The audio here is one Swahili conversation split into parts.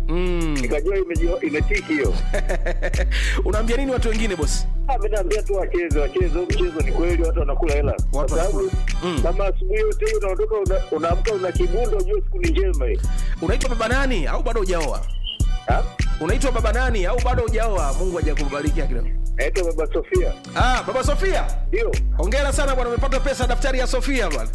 mm. nikajua imeji- imetiki hiyo. unaambia nini watu wengine bosi Ah, mimi naambia tu wacheze, wacheze huu mchezo. Ni kweli watu wanakula hela, kwa Watu sababu wanakula. Mm. kama asubuhi yote hii unaondoka, una- unaamka una kibundo, ujue siku ni njema hii. unaitwa baba nani au bado hujaoa Ah, unaitwa baba nani au bado hujaoa mungu hajakubariki kidogo naitwa Baba Sofia, ah baba sofia ndio hongera sana bwana umepata pesa daftari ya sofia bwana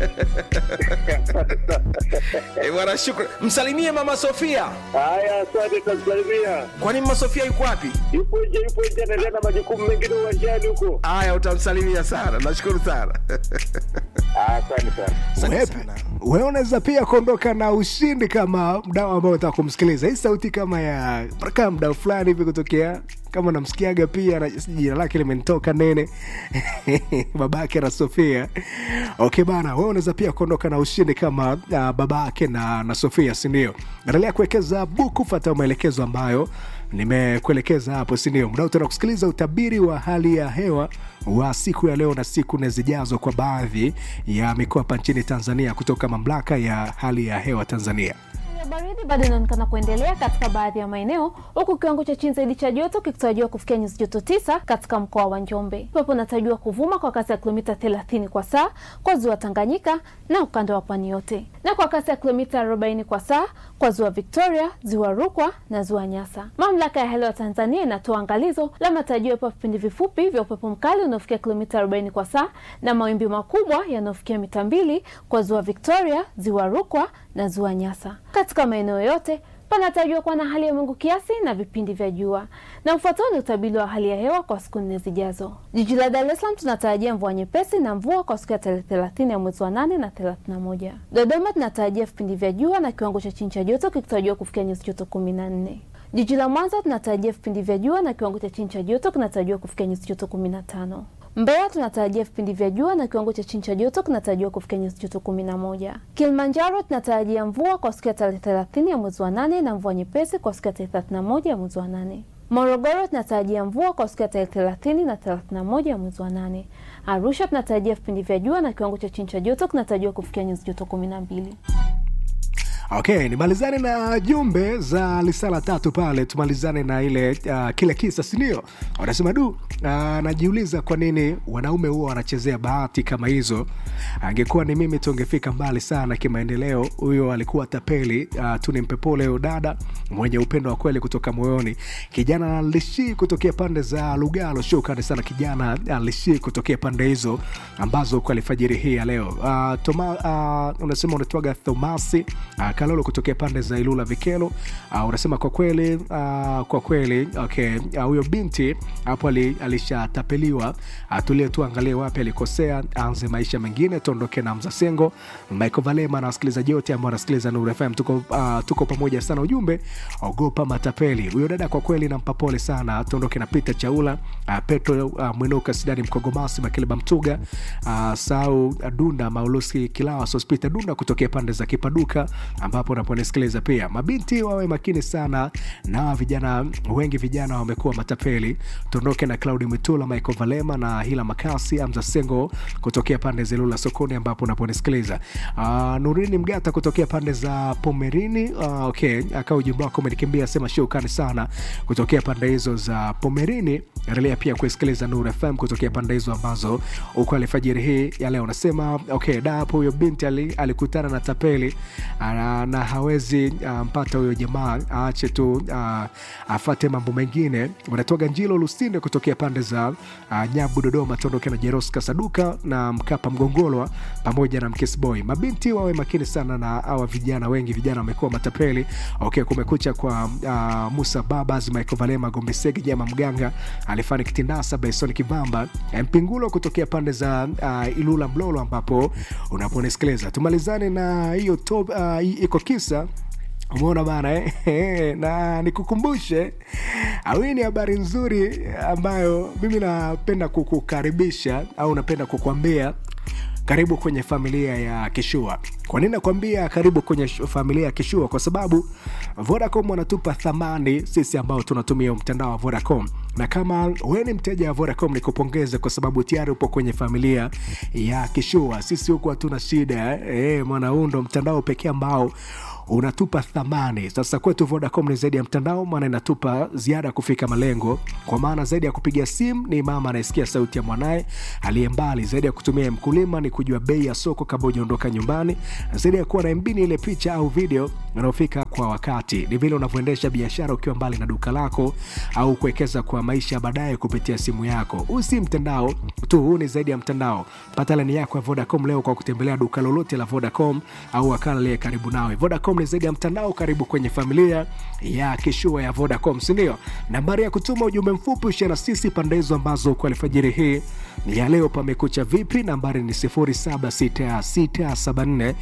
Eh, bwana shukran msalimie mama sofia haya. Asante, tamsalimia. kwani mama sofia yuko wapi Yupo nje, yupo nje, anaendelea na majukumu mengine uwanjani huko. haya utamsalimia sana nashukuru sana Ah, Asante sana. Asante Wewe- sana. wewe unaweza pia kuondoka na ushindi kama mdau ambao unataka kumsikiliza hii sauti kama ya kama mdau fulani hivi kutokea kama namsikiaga pia na jina lake limenitoka nene babake na sofia okay bana wewe unaweza pia kuondoka na ushindi kama uh, babake na, na sofia sindio endelea kuwekeza buku fata maelekezo ambayo nimekuelekeza hapo sindio mdau tena kusikiliza utabiri wa hali ya hewa wa siku ya leo na siku nne zijazo kwa baadhi ya mikoa hapa nchini tanzania kutoka mamlaka ya hali ya hewa tanzania Hali ya baridi bado inaonekana kuendelea katika baadhi ya maeneo huku kiwango cha chini zaidi cha joto kikitarajiwa kufikia nyuzi joto tisa katika mkoa wa Njombe. Upepo unatarajiwa kuvuma kwa kasi ya kilomita 30 kwa saa kwa ziwa Tanganyika na ukanda wa pwani yote, na kwa kasi ya kilomita 40 kwa saa kwa ziwa Victoria, ziwa Rukwa na ziwa Nyasa. Mamlaka ya hali ya Tanzania inatoa angalizo la matarajio ya vipindi vifupi vya upepo mkali unaofikia kilomita 40 kwa saa na mawimbi makubwa yanayofikia mita mbili kwa ziwa Victoria, ziwa Rukwa na ziwa Nyasa. Katika maeneo yote panatarajiwa kuwa na hali ya mawingu kiasi na vipindi vya jua. Na ufuatao ni utabiri wa hali ya hewa kwa siku nne zijazo. Jiji la Dar es Salaam tunatarajia mvua nyepesi na mvua kwa siku ya tarehe 30 ya mwezi wa 8 na 31. Dodoma tunatarajia vipindi vya jua na kiwango cha chini cha joto kikitarajiwa kufikia nyuzi joto 14. Jiji la Mwanza tunatarajia vipindi vya jua na kiwango cha chini cha joto kinatarajiwa kufikia nyuzi joto 15. Mbeya tunatarajia vipindi vya jua na kiwango cha chini cha joto kinatarajiwa kufikia nyuzi joto 11. Kilimanjaro tunatarajia mvua kwa siku ya tarehe 30 ya mwezi wa 8 na mvua nyepesi kwa siku ya tarehe 31 ya mwezi wa 8. Morogoro tunatarajia mvua kwa siku ya tarehe 30 na 31 ya mwezi wa 8. Arusha tunatarajia vipindi vya jua na kiwango cha chini cha joto kinatarajiwa kufikia nyuzi joto 12. okay nimalizane na jumbe za lisala tatu pale tumalizane na ile uh, kile kisa sindio wanasema du uh, najiuliza kwa nini wanaume huwa wanachezea bahati kama hizo angekuwa ni mimi tungefika mbali sana kimaendeleo huyo alikuwa tapeli uh, tu nimpe pole huyo dada mwenye upendo wa kweli kutoka moyoni kijana lishi kutokea pande za lugalo shukrani sana kijana uh, lishi kutokea pande hizo ambazo kwa alfajiri hii ya leo uh, toma, uh, unasema unatwaga thomasi uh, kalolo kutokea pande za ilula vikelo uh, unasema kwa kweli uh, kwa kweli okay uh, huyo binti hapo ali, alishatapeliwa uh, tulie tu angalie wapi alikosea aanze maisha mengine tuondoke na mzasengo michael valema na wasikilizaji wote ambao wanasikiliza Nuru fm tuko, uh, tuko pamoja sana ujumbe ogopa matapeli huyo dada kwa kweli nampa pole sana tuondoke na peter chaula uh, petro uh, mwinuka sidani mkogomasi makileba mtuga uh, sau uh, dunda maulusi kilawa sospita dunda kutokea pande za kipaduka ambapo unaponisikiliza pia mabinti wawe makini sana na vijana wengi vijana wamekuwa matapeli tuondoke na claudi mitula michael valema na hila makasi amza sengo kutokea pande za ilula sokoni ambapo unaponisikiliza uh, nurini mgata kutokea pande za pomerini uh, okay akaa ujumbe wako umenikimbia sema shukani sana kutokea pande hizo za pomerini endelea pia kuisikiliza nur fm kutokea pande hizo ambazo uko alfajiri hii ya leo unasema okay da hapo huyo binti ali, alikutana na tapeli uh, na hawezi uh, mpata huyo jamaa aache tu uh, afate mambo mengine unatoga njilo lusinde kutokea pande za uh, nyabu dodoma tuondoke na jeroska saduka na mkapa mgongolwa pamoja na mkisboy mabinti wawe makini sana na hawa vijana wengi vijana wamekuwa matapeli okay kumekucha kwa uh, musa babas michael valema gombesege jama mganga alifani kitindasa baison kivamba mpingulo kutokea pande za uh, ilula mlolo ambapo unaponisikiliza tumalizane na hiyo top uh, iko kisa umeona bana eh? na nikukumbushe hii ni habari nzuri ambayo mimi napenda kukukaribisha au napenda kukwambia karibu kwenye familia ya kishua kwa nini nakwambia karibu kwenye familia ya kishua kwa sababu vodacom wanatupa thamani sisi ambao tunatumia mtandao wa vodacom na kama we ni mteja wa vodacom nikupongeze kwa sababu tayari upo kwenye familia ya kishua sisi huku hatuna shida eh, mwana huu ndo mtandao pekee ambao unatupa thamani. Sasa kwetu Vodacom ni zaidi ya mtandao, maana inatupa ziada ya kufika malengo, kwa maana zaidi ya kupiga simu ni mama anayesikia sauti ya mwanaye aliye mbali, zaidi ya kutumia mkulima ni kujua bei ya soko kabla hujaondoka nyumbani, zaidi ya kuwa na MB ni ile picha au video inayofika kwa wakati, ni vile unavyoendesha biashara ukiwa mbali na duka lako au kuwekeza kwa maisha baadaye kupitia simu yako. Huu si mtandao tu, huu ni zaidi ya mtandao. Pata laini yako ya Vodacom leo kwa kutembelea duka lolote la Vodacom au wakala aliye karibu nawe. Vodacom ni zaidi ya mtandao, karibu kwenye familia ya kishua ya Vodacom, si ndio? Nambari ya kutuma ujumbe mfupi ushia na sisi pande hizo ambazo kwa alfajiri hii ni ya leo. Pamekucha vipi? Nambari ni 076674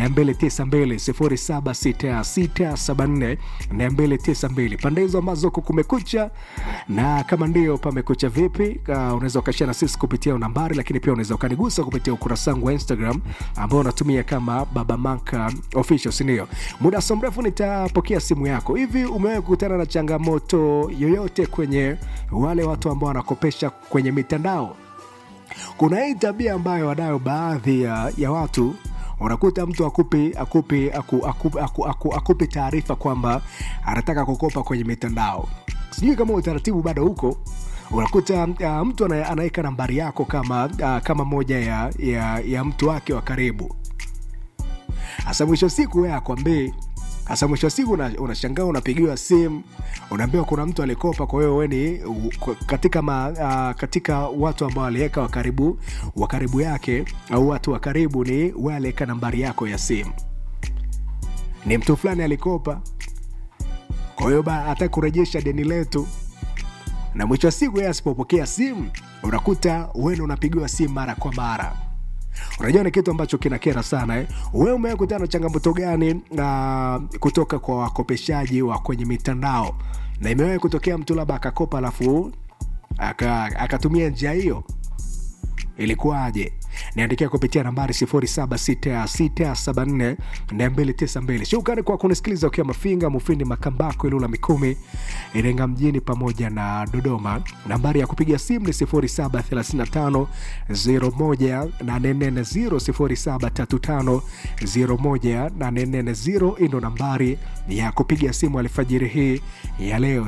292 076674 pande hizo ambazo kumekucha, na kama ndio pamekucha vipi, uh, unaweza ukashia na sisi kupitia nambari, lakini pia unaweza ukanigusa kupitia ukurasa wangu wa Instagram ambao unatumia kama Baba Manka official, si ndio? Muda so mrefu nitapokea simu yako. Hivi umewahi kukutana na changamoto yoyote kwenye wale watu ambao wanakopesha kwenye mitandao? Kuna hii tabia ambayo wanayo baadhi ya, ya watu unakuta mtu akupi akupi aku, aku, aku, aku, akupi taarifa kwamba anataka kukopa kwenye mitandao. Sijui kama utaratibu bado huko unakuta uh, mtu ana- anaweka nambari yako kama uh, kama moja ya, ya, ya mtu wake wa karibu hasa mwisho wa siku wewe akwambii hasa mwisho wa siku una- unashangaa unapigiwa simu unaambiwa kuna mtu alikopa kwa hiyo wewe ni u- kwa- katika, ma, uh, katika watu ambao aliweka wakaribu wakaribu yake au watu wa karibu ni wewe aliweka nambari yako ya simu ni mtu fulani alikopa kwa hiyo ba- hata kurejesha deni letu na mwisho wa siku yeye asipopokea simu unakuta wewe unapigiwa simu mara kwa mara unajua ni kitu ambacho kinakera sana eh? wewe umekutana na changamoto gani uh, kutoka kwa wakopeshaji wa kwenye mitandao na imewahi kutokea mtu labda akakopa alafu aka- akatumia njia hiyo ilikuwaje niandikia kupitia nambari 0766742292 shukrani kwa kunisikiliza ukiwa mafinga mufindi makambako ilula mikumi irenga mjini pamoja na dodoma nambari ya kupiga simu ni 0735 0735 hii ndo nambari ya kupiga simu alfajiri hii ya leo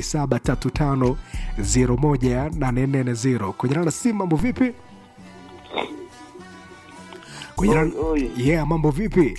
0735 kujana na simu mambo vipi kujana Oi, oi. yeah mambo vipi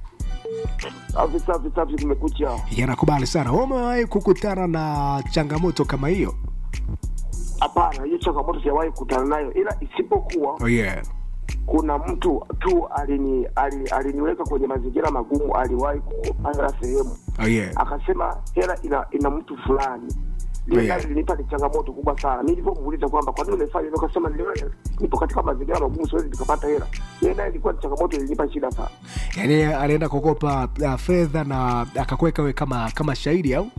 Safi safi safi, kumekucha. yanakubali sana Wewe umewahi kukutana na changamoto kama hiyo Hapana, hiyo changamoto sijawahi kukutana nayo, ila isipokuwa oh, yeah. kuna mtu tu alini ali- aliniweka kwenye mazingira magumu. Aliwahi kukopa hela sehemu, Oh, yeah. akasema hela ina, ina mtu fulani Yeah. Ile nayo ilinipa ni changamoto kubwa sana. Mimi nilivyomuuliza kwamba kwa nini umefanya hivyo, akasema niliona nipo katika mazingira magumu, siwezi nikapata hela. Ile nayo ilikuwa ni changamoto, ilinipa shida sana. yaani alienda kukopa uh, fedha na akakuweka we kama kama shahidi au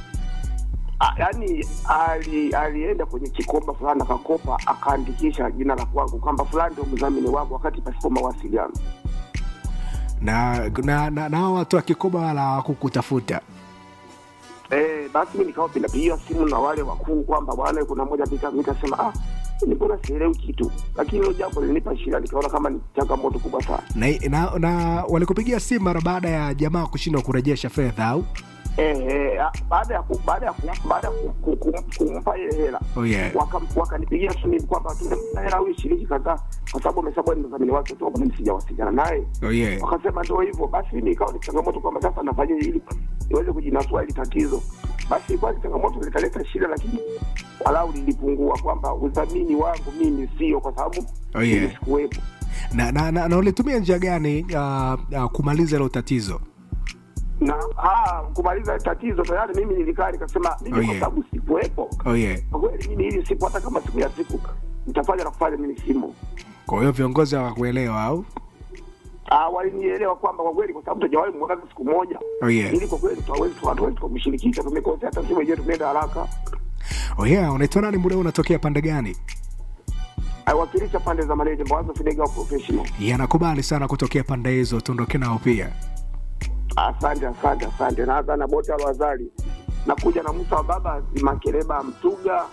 Ah, yaani ali, alienda kwenye kikomba fulani akakopa akaandikisha jina la kwangu kwamba fulani ndio mdhamini wangu wakati pasipo mawasiliano. na na na, na hao watu akikoba wala kukutafuta Eh, basi mi nikawa pinapigiwa simu na wale wakuu kwamba bwana, kuna moja pika, nikasema ah, ni mbona sielewi kitu, lakini hilo jambo lilinipa shida, nikaona kama ni changamoto kubwa sana. na, na, na walikupigia simu mara baada ya jamaa kushindwa kurejesha fedha au Eh, eh, ah, baada ya ku- baada ya ku- baada ya ku- ku- ku- kumpa ile hela oh, yeah. Waka- wakanipigia simu kwamba tumempa hela huyu shilingi kadhaa, kwa sababu amesema ni mdhamini wake tu, mbona sijawasiliana naye Oh, yeah. wakasema ndio hivyo basi. Mimi ikawa ni changamoto kwamba sasa nafanyaje ili niweze kujinasua hili tatizo. Basi ilikuwa ni changamoto, likaleta shida, lakini walau lilipungua, kwamba udhamini wangu mimi sio, kwa sababu Oh, yeah. mimi sikuwepo. na, na, na, na ulitumia njia gani uh, uh, kumaliza hilo tatizo Na ah, kumaliza tatizo tayari mimi nilikaa nikasema mimi Oh, kwa yeah. sababu sikuwepo, oh, yeah. kwa kweli mimi hili siku, hata kama siku ya siku nitafanya na kufanya, mimi simo. kwa hiyo viongozi hawakuelewa au Ah, walinielewa kwamba kwa kweli, kwa sababu tujawahi muona siku moja, oh, yeah. ili kwa kweli tuwezi tuwezi tukamshirikisha, tumekosea, hata sisi wenyewe tumeenda haraka oh, yeah. unaitwa nani muda huu unatokea pande gani aiwakilisha pande za Mareje Mwanza Fidega professional. yanakubali sana kutokea pande hizo tuondoke nao pia Asante, asante, asante. Naanza na Bota Lwazali, nakuja na Musa wa baba Makereba Mtuga,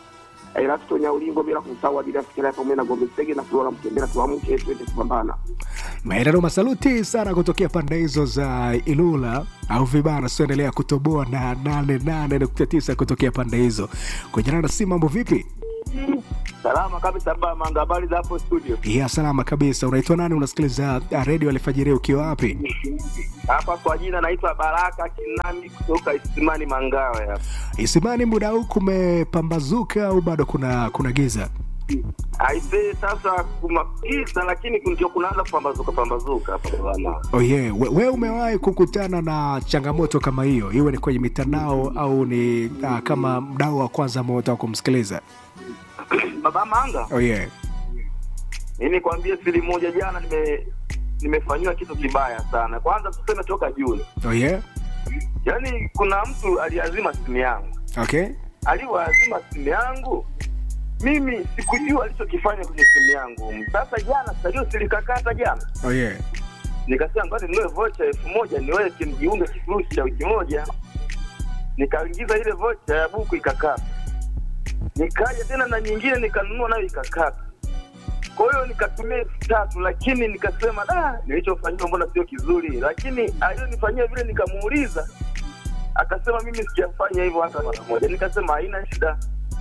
Erasto Nyaulingo, bila kumsahau Adidas Kilaya pamoja na Gombe Sege na Flora Mkembera. Tuamke twende kupambana. Maeneo masaluti sana kutokea pande hizo za Ilula au vibana, sioendelea kutoboa na 88.9 kutokea pande hizo. Kujana na si mambo vipi? Salama kabisa baba Manga, habari za hapo studio? Ya salama kabisa. Unaitwa nani? Unasikiliza redio Alfajiri ukiwa wapi? Hapa kwa jina naitwa Baraka Kinami kutoka Isimani Mangawe hapa. Isimani, muda huu kumepambazuka au bado kuna kuna giza? Aisee, sasa kumakiza lakini ndio kunaanza kupambazuka pambazuka hapa bwana. Oh yeah. We, we umewahi kukutana na changamoto kama hiyo, iwe ni kwenye mitandao au ni uh, kama mdau wa kwanza ambao unataka kumsikiliza? Baba Manga, Oh yeah. mimi nikwambie siri moja, jana nime nimefanyiwa kitu kibaya sana. Kwanza tuseme toka Juni, Oh yeah. yaani kuna mtu aliazima simu yangu, Okay. aliwaazima simu yangu mimi sikujua alichokifanya kwenye simu yangu. Sasa jana salio silikakata jana, Oh yeah. nikasema ngoja ninunue vocha elfu moja niweke nijiunge kifurushi cha wiki moja. Nikaingiza ile vocha ya buku ikakata, nikaja tena na nyingine nikanunua nayo ikakata. Kwa hiyo nikatumia elfu tatu, lakini nikasema da, nilichofanyiwa mbona sio kizuri. Lakini aliyonifanyia vile nikamuuliza, akasema mimi sijafanya hivyo hata mara moja. Nikasema haina shida.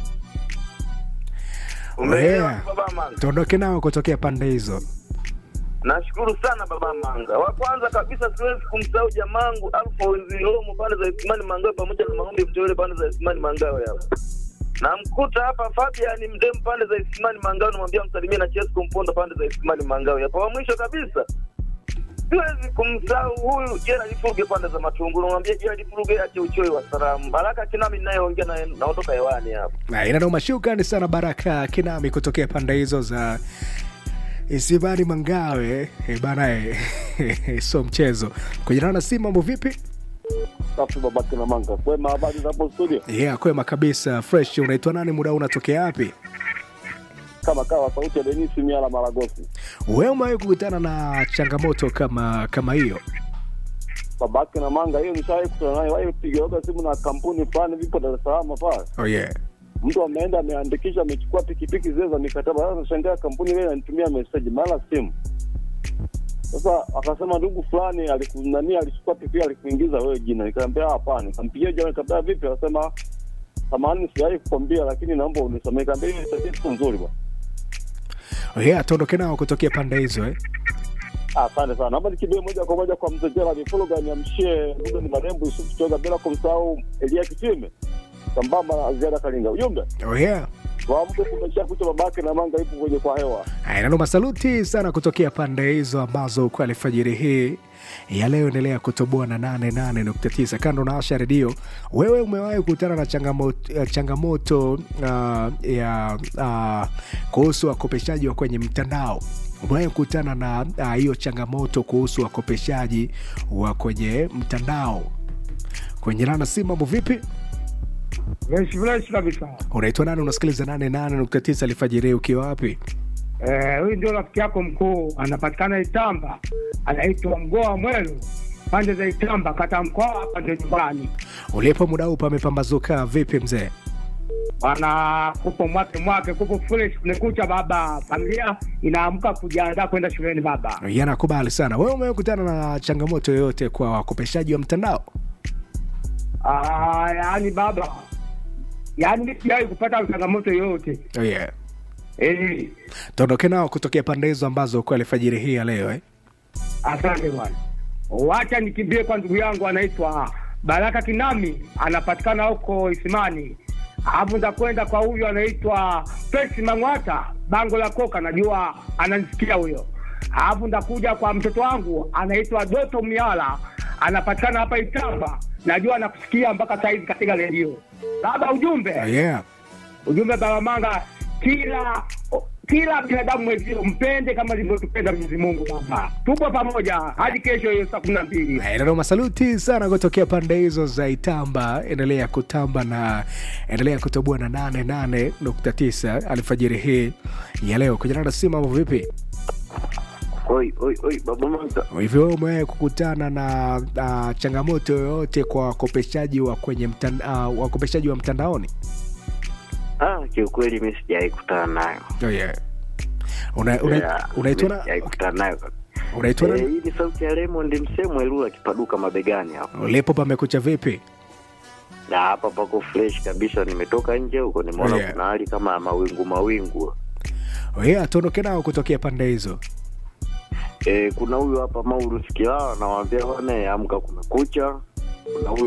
Umeelewa Yeah. baba Manga? Tuondoke nao kutokea pande hizo. Nashukuru sana baba Manga. Wa kwanza kabisa siwezi kumsahau jamangu Alfonsi Romo pande za Isimani Mangawe pamoja na Maombi Mteule pande za Isimani Mangawe hapa. Namkuta hapa Fabian Mdem pande za Isimani Mangawe namwambia msalimie na Chesco Mpondo pande za Isimani Mangawe hapa. Wa mwisho kabisa siwezi kumsahau huyu Gerald Furuge pande za Matunguru namwambia Gerald Furuge ache uchoyo wa salamu. Baraka Kinami ninayeongea naye naondoka hewani hapa. Na inanoma shukrani sana Baraka Kinami kutokea pande hizo za Isibani Mangawe. E bana e, so mchezo. Kujana na si mambo vipi? Safi babake na manga. Kwema habari za hapo studio? Yeah, kwema kabisa. Fresh. Unaitwa nani? Muda huu unatokea wapi? Kama kawa sauti ya Denis Miala Maragosi. Wewe umewahi kukutana na changamoto kama kama hiyo? Babake na manga hiyo nishawahi kutana nayo. Wahi piga yoga simu na kampuni fulani vipo Dar es Salaam pale. Oh yeah. Mtu ameenda ameandikisha amechukua pikipiki zile za mikataba. Sasa shangaa kampuni ile inanitumia message mara simu. Sasa akasema ndugu fulani alikunani alichukua pikipiki alikuingiza wewe jina. Nikamwambia hapana. Nikampigia jana nikamwambia vipi? Akasema samahani sijawahi kukwambia lakini naomba unisamehe. Nikamwambia hiyo ni tatizo nzuri bwana. Oh yeah, tuondoke nao kutokea pande hizo eh. Asante sana. Naomba nikimbie moja kwa moja kwa mzee Gerald Fuluga niamshie Muda ni marembo Yusuf Choga bila kumsahau Elia Kitime sambamba na Ziada Kalinga. Ujumbe Oh yeah. waamke, kumesha kucha, babake na manga ipo kwenye kwa hewa. Inanoma saluti sana kutokea pande hizo ambazo kwa alfajiri hii ya leo endelea kutoboa na 88.9 kando na Asha Redio. Wewe umewahi kukutana na changamoto, eh, changamoto uh, ya uh, kuhusu wakopeshaji wa kwenye mtandao? Umewahi kukutana na ah, hiyo changamoto kuhusu wakopeshaji wa kwenye mtandao? Kwenye nana si mambo vipi? Fresh fresh kabisa. Unaitwa nani? Unasikiliza 88.9 alfajiri ukiwa wapi? Eh, huyu ndio rafiki yako mkuu, anapatikana Itamba, anaitwa Mgoa Mwelu, pande za Itamba, kata mkoa hapa ndio nyumbani. Ulipo muda huu pamepambazuka vipi mzee? Bana, kupo mwake mwake, kupo fresh, kumekucha baba, familia inaamka kujiandaa kwenda shuleni baba. yanakubali sana. Wewe umekutana na changamoto yoyote kwa wakopeshaji wa mtandao? Ah, yaani baba, yaani mimi sijawahi kupata changamoto yoyote Oh yeah. eh. Tuondoke nao kutokea pande hizo ambazo kwa alfajiri hii ya leo eh? Asante bwana, wacha nikimbie kwa ndugu yangu anaitwa Baraka Kinami, anapatikana huko Isimani. Alafu nitakwenda kwa huyu anaitwa Pesi Mang'wata, bango la koka, najua ananisikia huyo. Alafu nitakuja kwa mtoto wangu anaitwa Doto Miala, anapatikana hapa Itamba, najua anakusikia mpaka saizi katika redio. Baba, ujumbe Oh yeah. ujumbe Baba Manga, kila kila binadamu mwezio mpende kama alivyotupenda Mwenyezi Mungu. Baba, tupo pamoja hadi kesho hiyo saa kumi na mbili. Ndio masaluti sana kutokea pande hizo za Itamba. Endelea kutamba na endelea kutoboa na 88.9 alfajiri hii ya leo. Kujana na simu mambo vipi? Oi, oi, oi, baba Manga. Hivyo wewe umewahi kukutana na uh, changamoto yoyote kwa wakopeshaji wa kwenye mtanda, uh, wakopeshaji wa mtandaoni? Ah, kiukweli mi sijawahi kutana nayo Oh, yeah. Una- una- Yeah, unaitwa mi na- sijawahi kutana nayo unaitwa Eh, na- hii ni sauti ya Raymond Msemwe Lula kipaduka mabegani hapo ulipo pamekucha vipi na hapa pako fresh kabisa nimetoka nje huko nimeona Oh, yeah. kuna hali kama ya mawingu mawingu Oh, yeah, tuondoke nao kutokea pande hizo e, kuna huyu hapa Maurus Kilala anawaambia bwana amka kumekucha kuna huyu